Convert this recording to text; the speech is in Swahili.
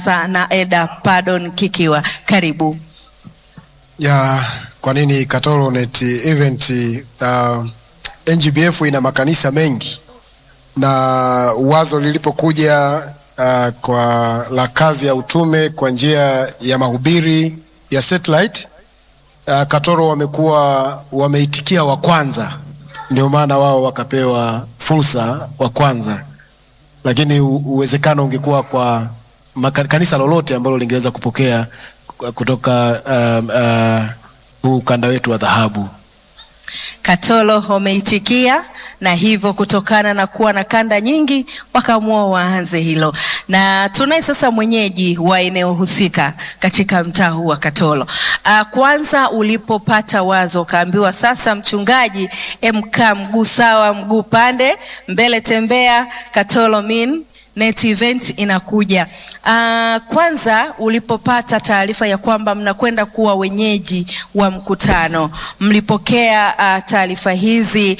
na Eda Pardon Kikiwa, karibu. ya kwa nini Katoro Net Event uh, NGBF ina makanisa mengi na wazo lilipokuja uh, kwa la kazi ya utume kwa njia ya mahubiri ya satellite uh, Katoro wamekuwa wameitikia wa kwanza, ndio maana wao wakapewa fursa wa kwanza, lakini u- uwezekano ungekuwa kwa maka- kanisa lolote ambalo lingeweza kupokea kutoka um, uh, huu ukanda wetu wa dhahabu. Katolo wameitikia na hivyo kutokana na kuwa na kanda nyingi wakaamua waanze hilo, na tunaye sasa mwenyeji wa eneo husika katika mtaa huu wa Katolo. Uh, kwanza ulipopata wazo ukaambiwa sasa, mchungaji, emka mguu sawa, mguu pande mbele, tembea Katolo min Net event inakuja. Uh, kwanza ulipopata taarifa ya kwamba mnakwenda kuwa wenyeji wa mkutano, mlipokea uh, taarifa hizi